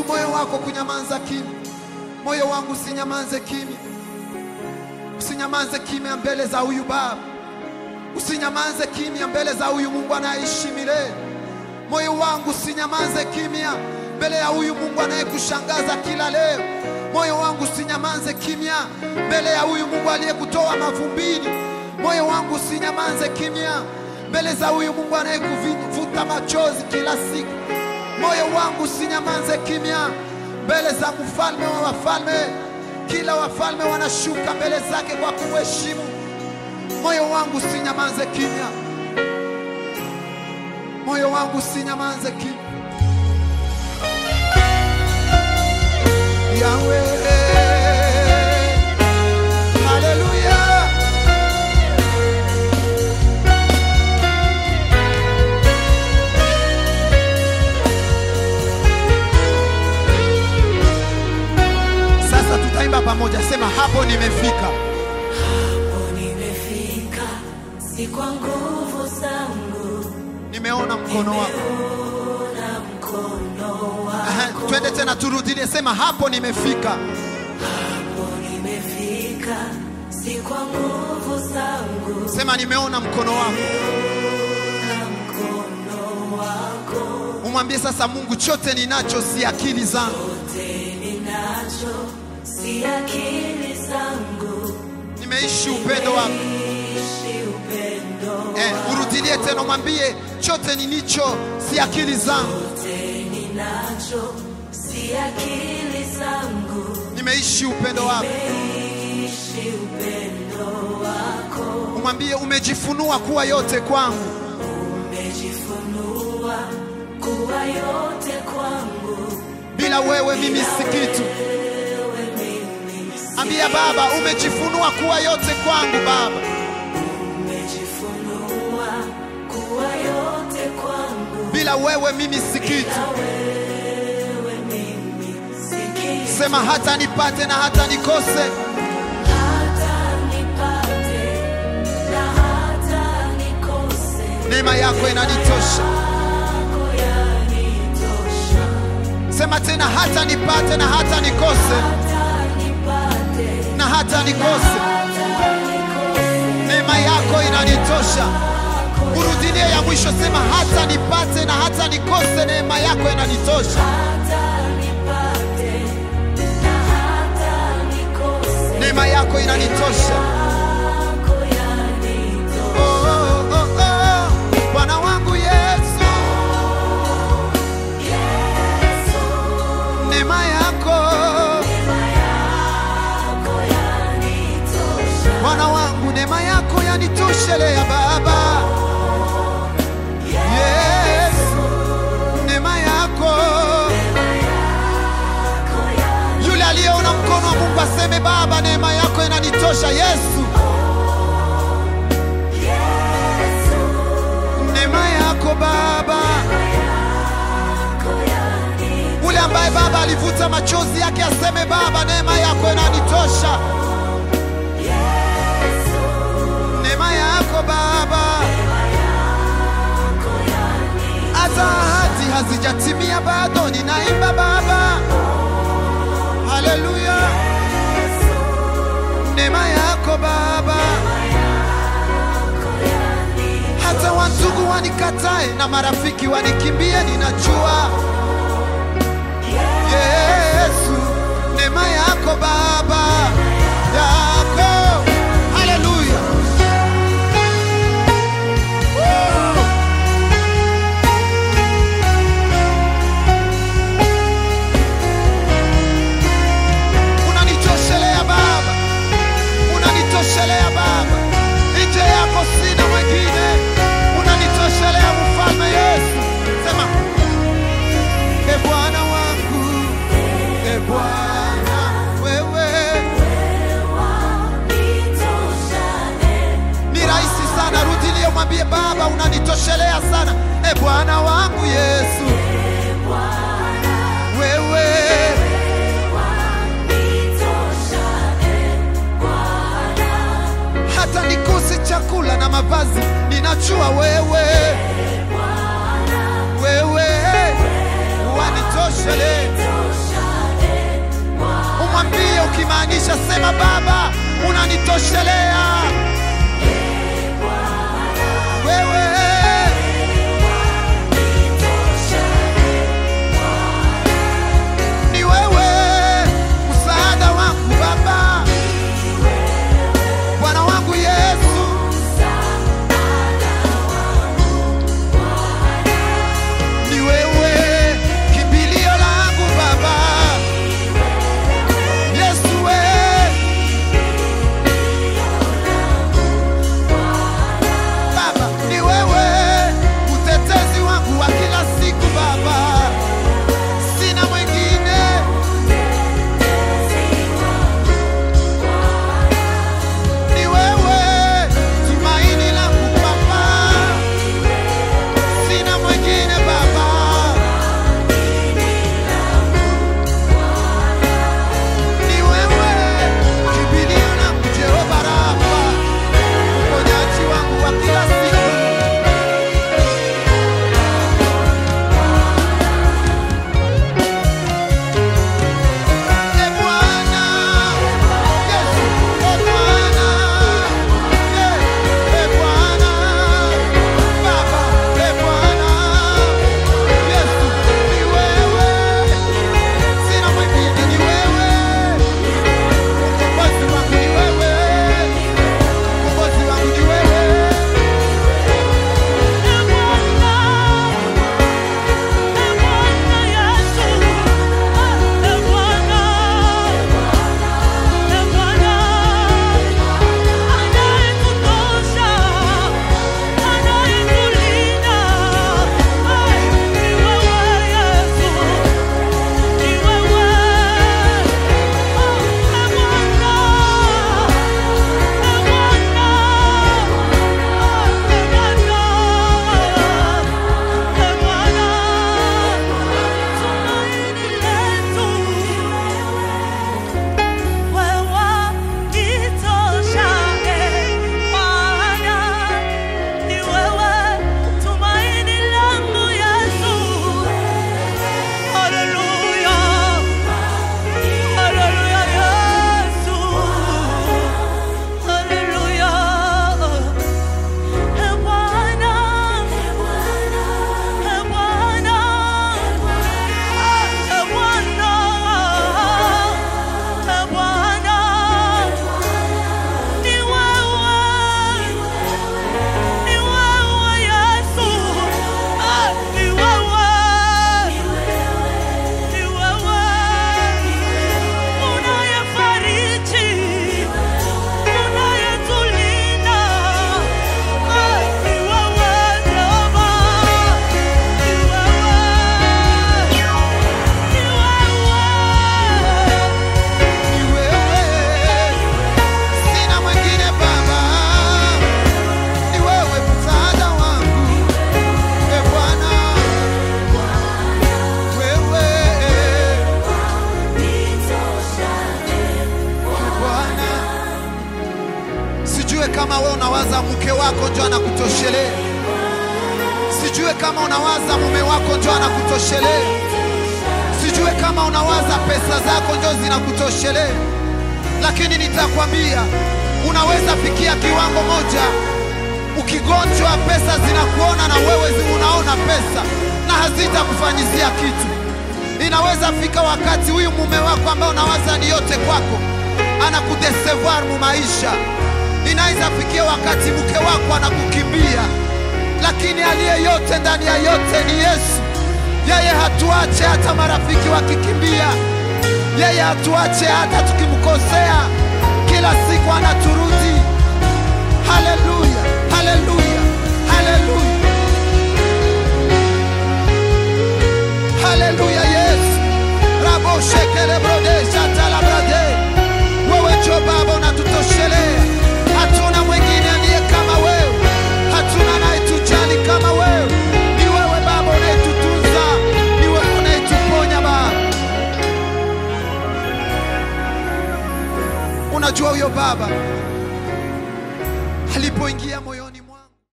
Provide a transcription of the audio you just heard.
moyo wako kunyamaza kimya. Moyo wangu usinyamaze kimya, usinyamaze kimya mbele za huyu Baba, usinyamaze kimya mbele za huyu Mungu anayeishi milele. Moyo wangu usinyamaze kimya mbele ya huyu Mungu anayekushangaza kila leo. Moyo wangu usinyamaze kimya mbele ya huyu Mungu aliyekutoa mavumbini. Moyo wangu usinyamaze kimya mbele za huyu Mungu anayekuvuta machozi kila siku. Moyo wangu usinyamaze kimya mbele za mfalme wa wafalme. Kila wafalme wanashuka mbele zake kwa kumheshimu. Moyo wangu usinyamaze kimya, moyo wangu usinyamaze kimya. Yahweh, haleluya. Sasa tutaimba pamoja, sema hapo nimefika. Hapo nimefika, si kwa nguvu zangu, Nimeona mkono wako. na mkono Aha, wako. Twende tena turudie, sema hapo nimefika. Hapo nimefika, si kwa nguvu zangu, Sema nimeona mkono wako. na mkono wako. Umwambie sasa Mungu, chote ninacho si akili zangu, Yote ninacho, si akili zangu, nimeishi upendo wako. ishi upendo Eh, urudilie tena, mwambie chote nilicho si akili zangu, Yote ninacho, si akili zangu, nimeishi upendo wako. ishi upendo wako. Umwambie umejifunua kuwa yote kwangu, Umejifunua kuwa yote kwangu, bila wewe mimi si kitu. wewe mimi si- Ambia Baba, umejifunua kuwa yote kwangu Baba, Umejifunua kuwa yote kwangu, bila wewe mimi si kitu. wewe mimi si kitu. Sema hata nipate na hata nikose, Hata nipate na hata nikose, neema yako inanitosha. yako yanitosha. Sema tena, hata nipate na hata nikose, Hata nipate na hata nikose, hata nikose, neema yako inanitosha. Urudilie ya mwisho, sema hata nipate na hata nikose, neema yako inanitosha. hata nipate na hata nikose. Neema yako inanitosha. Yako yanitosha. Oh, oh, oh, oh. Bwana wangu Yesu, Yesu, neema yako neema yako yanitosha. Bwana wangu, neema yako yanitoshelea Baba. Yesu, neema yako. Yako yanitosha. Yule aliyeona mkono wa Mungu aseme Baba, neema yako inanitosha. Yesu, Yesu, neema yako Baba. yako yanitosha. Ule ambaye Baba alivuta machozi yake aseme Baba, neema yako inanitosha. Yesu, Neema yako Baba. yako yanitosha. hata ahadi hazijatimia bado, ninaimba Baba, haleluya. Neema yako Baba, Yako yanitosha. hata wandugu wanikatae na marafiki wanikimbie, ninajua Yesu, neema yako Baba yako, haleluya. Woo! Unanitoshelea Baba, unanitoshelea Baba, nje yako sina mwingine, unanitoshelea mfalme Yesu. Sema, e Bwana wangu, e Bwana wewe, ni rahisi sana. Rudilie, mwambie Baba, unanitoshelea sana, e Bwana wangu Yesu, wewe hata nikose chakula na mavazi, ninajua wewe, wewe wanitoshelea mwambie ukimaanisha, sema Baba, unanitoshelea wewe. Ni wewe msaada wangu Baba, Bwana wangu Yesu. Ni wewe kimbilio langu Baba, Yesu we. Baba, ni wewe utetezi wangu wa kila siku Baba, sina mwingine. Ni wewe tumaini langu Baba, sina mwingine Baba. Ni wewe kimbilio langu Jehova Rafa, uponyaji wangu wa kila siku. E Bwana, Yesu, e Bwana, e Bwana, Baba, e Bwana, Yesu, ni wewe, sina mwingine, ni wewe, ukombozi wangu ni wewe, ukombozi wangu ni wewe. Ni wewe, sina mwingine Baba, ni wewe msaada wangu, e Bwana, wewe e Bwana. Sijue kama wewe unawaza mke wako ndio anakutoshelea, sijue kama unawaza mume wako ndio anakutoshelea sijue kama unawaza pesa zako ndio zinakutoshelea, lakini nitakwambia unaweza fikia kiwango moja, ukigonjwa pesa zinakuona na wewe zi- unaona pesa na hazitakufanyizia kitu. Inaweza fika wakati huyu mume wako ambao unawaza ni yote kwako anakudesevoir mu maisha. Inaweza fikia wakati mke wako anakukimbia, lakini aliye yote ndani ya yote ni Yesu. Yeye hatuache hata marafiki wakikimbia, yeye hatuache hata tukimkosea, kila siku anaturudi. Haleluya, haleluya, haleluya, haleluya! Yesu rabo shekele brode shatala brade, wewe njo Baba unatutoshelea, hatuna mwingine aliye kama wewe, hatuna anayetujali kama wewe. Ni wewe Baba unayetutunza, ni wewe unayetuponya Baba. Unajua huyo Baba